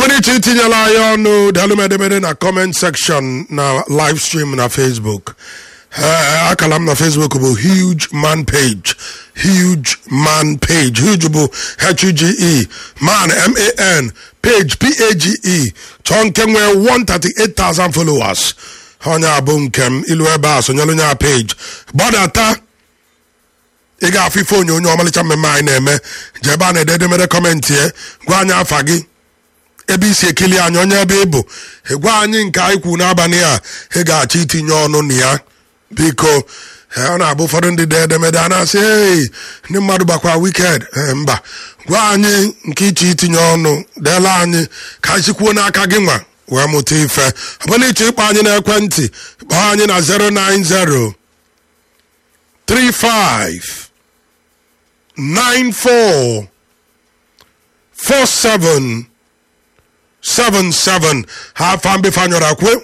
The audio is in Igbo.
dị iche itinyela anyị ọnụ daalụ edemede na comment section na live stream na facebook Eh, akala m na facebook bụ huge man page huge man page huge bụ h-u-g-e man m-a-n page p-a-g-e chọọ nke nwee 138,000 followers onye a bụ nke m ilu ebe a sonyelu onye a page gbadata ị ga-afụ ife onyonyo ọmalịcha mmemme anyị na-eme jee ebe a na-ede edemede kọmentị ya gwa anyị afa gị ebe isi ekili anyị onye ebe ị bụ gwa anyị nke anyị kwu n'abalị a ị ga-achọ itinye ọnụ na ya biko eh, ọ na-abụ ụfọdụ ndị dee edemede a na-asị ei ndị mmadụ gbakwa wiked Eh, mba gwa anyị nke iche itinye ọnụ deela anyị ka anyị sikwuo n'aka gị nwa wee mụta ife ọ bụla ịchọ ịkpọ anyị n'ekwentị kpọọ anyị na 090 35 94 47 77 ha afa mbefe anyọrọ akwe